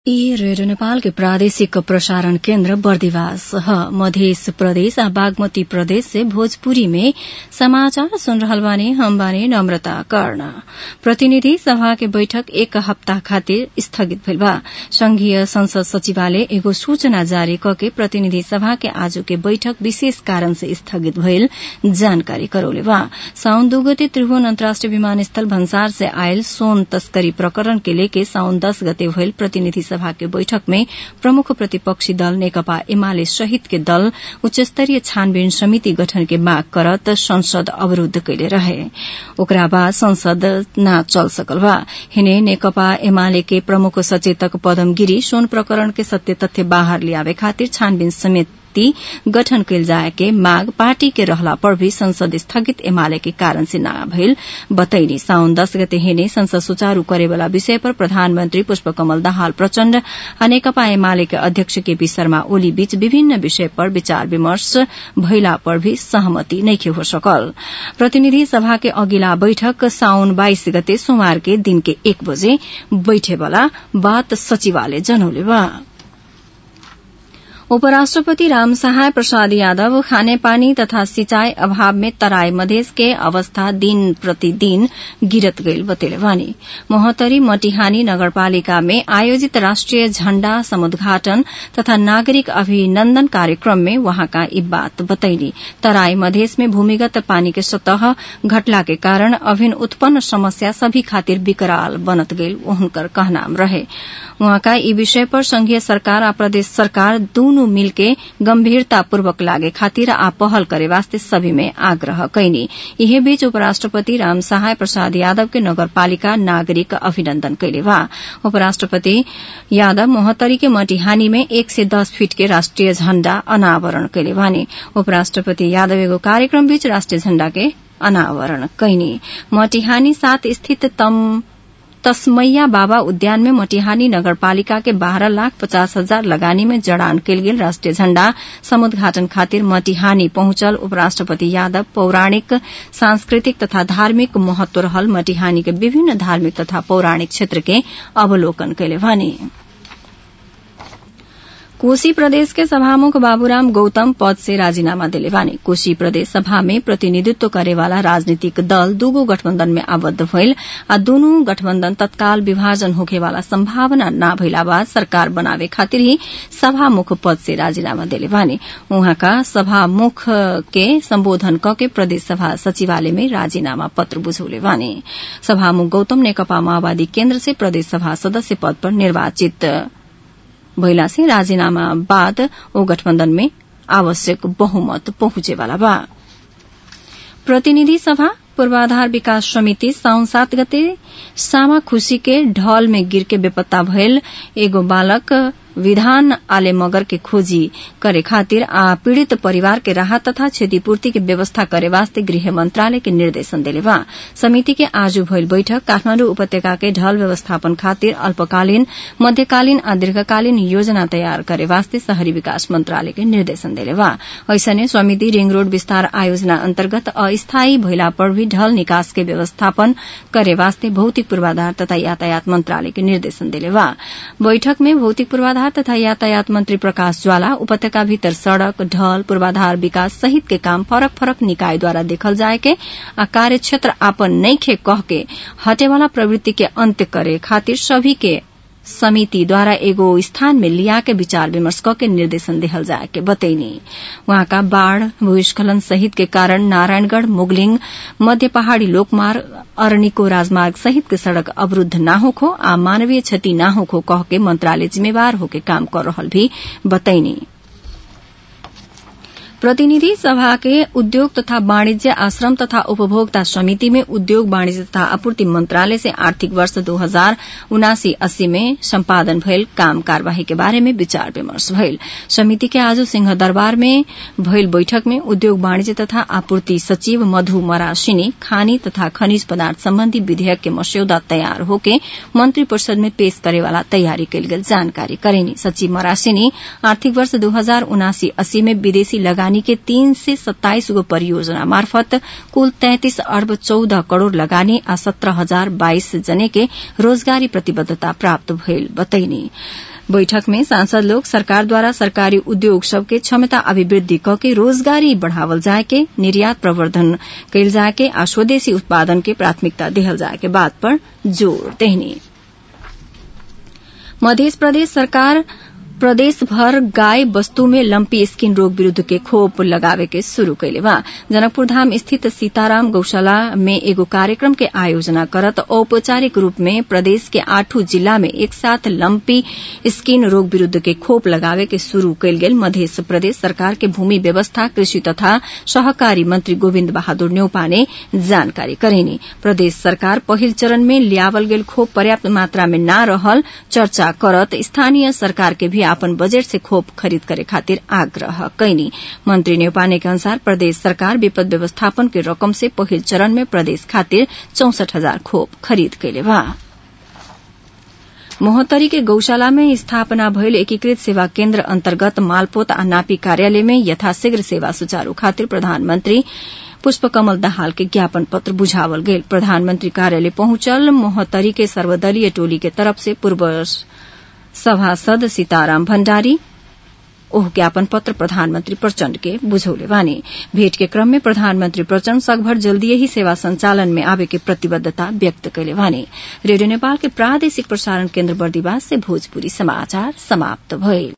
ई रेडियो नेपालके प्रादेशिक प्रसारण केन्द्र बर्दिवास ह मधेस प्रदेश आ बागमती प्रदेश से भोजपुरी में समाचार सुन रहल बानी हम बानी नम्रता कर्ण प्रतिनिधि सभा के बैठक एक हप्ताह खातिर स्थगित भइल बा संघीय संसद सचिवालय एगो सूचना जारी कके प्रतिनिधि सभा के आजु के बैठक विशेष कारण से स्थगित भइल जानकारी करौले बा साउन दू गते त्रिभुवन अन्तर्राष्ट्रिय विमानस्थल भन्सार से आयल सोन तस्करी प्रकरण के लेके साउन दस गते भइल प्रतिनिधि सभा के बैठक में प्रमुख प्रतिपक्षी दल नेकपा एमाले सहित के दल उच्चस्तरीय छानबीन समिति गठन के माग करत संसद अवरूद्ध कैले रहे ओकरा बाद संसद न चल सकल बा हिने नेकपा एमाले के प्रमुख सचेतक पदम गिरी सोन प्रकरण के सत्य तथ्य बाहर लियावे खातिर छानबीन समिति गठन कैल जाए के माग पार्टी के रहला पर भी संसद स्थगित एमाले के कारण से न भइल बतैनी साउन दस गते हिने संसद सुचारू करेवाला विषय पर प्रधानमन्त्री पुष्पकमल दाहाल प्रचण्ड आ नेकपा एमाले के अध्यक्ष केपी शर्मा ओली बीच विभिन्न विषय पर विचार विमर्श भइला पर भी सहमति नइखे हो सकल प्रतिनिधि सभा के अघिल्ला बैठक साउन बाइस गते सोमवार के दिन के एक बजे बैठेवाला बात सचिवालय जनौले बा उपराष्ट्रपति रामसहाय प्रसाद यादव खानेपानी तथा सिंचाई अभाव में तराई मधेस के अवस्था दिन प्रतिदिन गिरत गईल बतेले बानी मोहतरी मटिहानी नगरपालिका में आयोजित राष्ट्रिय झण्डा समुद्घाटन तथा नागरिक अभिनन्दन कार्यक्रम में वहाँका यी बात बतैली तराई मधेस में भूमिगत पानी के सतह घटला के कारण अभिन उत्पन्न समस्या सभी खातिर विकराल बनत गईल उनकर कहनाम रहे वहाँका यी विषय पर संघीय सरकार आ प्रदेश सरकार दूनु मिलके गम्भीरतापूर्वक लागे खातिर आ पहल करे वास्ते सभी में आग्रह कैनी यही बीच उपराष्ट्रपति राम सहाय प्रसाद यादव के नगरपालिका नागरिक अभिनन्दन कैले बा उपराष्ट्रपति यादव मोहतरी के मटिहानी में एक से दस फीट के राष्ट्रिय झण्डा अनावरण कैले बानी उपराष्ट्रपति यादव एगो कार्यक्रम बीच राष्ट्रिय झण्डा के अनावरण कैनी मटिहानी सात स्थित तम तस्मैया बाबा उद्यान में मटिहानी नगरपालिका के बाह्र लाख पचास हजार लगानी में जड़ान कैल गेल राष्ट्रिय झण्डा समुद्घाटन खातिर मटिहानी पहुंचल उपराष्ट्रपति यादव पौराणिक सांस्कृतिक तथा धार्मिक महत्व रहल मटिहानी के विभिन्न धार्मिक तथा पौराणिक क्षेत्र के अवलोकन कैले भने कोशी प्रदेश के सभामुख बाबूराम गौतम पद से राजीनामा दिले बानी कोशी प्रदेश सभा में प्रतिनिधित्व करेवाला राजनीतिक दल दूगो गठबन्धन में आबद्ध भइल आ दूनु गठबन्धन तत्काल विभाजन होखेवाला सम्भावना न भइला बाद सरकार बनावे खातिर ही सभामुख पद से राजीनामा दिले बानी उहाँका सभामुख के सम्बोधन कके प्रदेश सभा सचिवालय में राजीनामा पत्र बुझौले बानी सभामुख गौतम नेकपा माओवादी केन्द्र से प्रदेश सभा सदस्य पद पर निर्वाचित भइला से राजीनामा बाद ओ गठबन्धन में आवश्यक बहुमत पहुंचेवाला बा प्रतिनिधि सभा पूर्वाधार विकास समिति साउन सात गते सामा खुशी के ढल में गिर के बेपत्ता भयल एगो बालक विधान आले मगर के खोजी करे खातिर आ पीड़ित परिवार के राहत तथा क्षतिपूर्ति के व्यवस्था करे वास्ते गृह मंत्रालय के निर्देशन दिले बा समिति के आज भइल बैठक काठमाण्डु उपत्यका के ढल व्यवस्थापन खातिर अल्पकालीन मध्यकालीन आ दीर्घकालीन योजना तयार करे वास्ते शहरी विकास मंत्रालय के निर्देशन दिले बा ऐसने समिति रिंग रोड विस्तार आयोजना अन्तर्गत अस्थायी भइला पर भी ढल निकास के व्यवस्थापन करे वास्ते भौतिक पूर्वाधार तथा यातायात मंत्रालय के निर्देशन दिले बा बैठक में भौतिक पूर्वाधार तथा यातायात मंत्री प्रकाश ज्वाला उपत्यका भीतर सड़क ढल पूर्वाधार विकास सहित के काम फरक फरक निकायद्वारा देखल जाए के आ कार्य क्षेत्र आपन नइखे कह के हटेवाला प्रवृत्ति के अंत्य करे खातिर सभी के समिति द्वारा एगो स्थान में लिया के विचार विमर्श क के निर्देशन देहल जाए के बतैनी वहाँका बाढ़ भूस्खलन सहित के कारण नारायणगढ़ मुगलिंग मध्य पहाड़ी लोकमार्ग अरनिको राजमार्ग सहित के सड़क अवरूद्ध न होखो आ मानवीय क्षति न होखो कह के मंत्रालय जिम्मेवार होके काम कर रहल भी बतैनी प्रतिनिधि सभा के उद्योग तथा वाणिज्य आश्रम तथा उपभोक्ता समिति में उद्योग वाणिज्य तथा आपूर्ति मंत्रालय से आर्थिक वर्ष दो हजार उनासी अस्सी में सम्पादन भइल काम कार्यवाही के बारे में विचार विमर्श भइल समिति के आज सिंह दरबार में भइल बैठक में उद्योग वाणिज्य तथा आपूर्ति सचिव मधु मरासिनी खानी तथा खनिज पदार्थ सम्बन्धी विधेयक के मस्यौदा तयार होके मंत्री परिषद में पेश करेवाला तयारी कैल गेल जानकारी करेनी सचिव मरासिनी आर्थिक वर्ष दो हजार उनासी अस्सी में विदेशी लगानी लगानी के तीन से सत्ताइस गो परियोजना मार्फत कुल तैंतीस अर्ब चौध करोड़ लगानी आ सत्रह हजार बाइस जने के रोजगारी प्रतिबद्धता प्राप्त भइल बतैनी बैठक में सांसद लोग सरकार द्वारा सरकारी उद्योग सबके क्षमता अभिवृद्धि क के रोजगारी बढ़ावल जाए के निर्यात प्रवर्धन कैल जाए के आ स्वदेशी उत्पादन के प्राथमिकता देहल जाए के बात पर जोड़ देहनी मध्य प्रदेश सरकार प्रदेश भर गाय वस्तु में लंपी स्किन रोग विरूद्ध के खोप लगावे के शुरू कैले बा जनकपुर धाम स्थित सीताराम गौशाला में एगो कार्यक्रम के आयोजना करत औपचारिक रूप में प्रदेश के आठों जिला में एक साथ लंपी स्किन रोग विरूद्ध के खोप लगावे के शुरू कैल गेल मध्य प्रदेश सरकार के भूमि व्यवस्था कृषि तथा सहकारी मंत्री गोविन्द बहादुर न्यौपा ने जानकारी करेनी प्रदेश सरकार पहिल चरण में लियावल गेल खोप पर्याप्त मात्रा में न रहल चर्चा करत स्थानीय सरकार के भी अपन बजट से खोप खरीद करे खातिर आग्रह कैनी मंत्री नेपाने के अनुसार प्रदेश सरकार विपद व्यवस्थापन के रकम से पहिल चरण में प्रदेश खातिर चौसठ हजार खोप खरीद कैले बा मोहतरी के गौशाला में स्थापना भयल एकीकृत सेवा केन्द्र अन्तर्गत मालपोत आ नापी कार्यालय में यथाशीघ्र सेवा सुचारू खातिर प्रधानमन्त्री पुष्पकमल दाहाल के ज्ञापन पत्र बुझावल गेल प्रधानमन्त्री कार्यालय पहुंचल मोहतरी के सर्वदलीय टोली के तरफ से पूर्व सभासद सीताराम भण्डारी ओह ज्ञापन पत्र प्रधानमन्त्री प्रचण्ड के बुझौले बानी भेट के क्रम में प्रधानमन्त्री प्रचण्ड सकभर जल्दीय ही सेवा संचालन में आवे के प्रतिबद्धता व्यक्त कैले बानी रेडियो नेपाल के प्रादेशिक प्रसारण केन्द्र बर्दिवास से भोजपुरी समाचार समाप्त भइल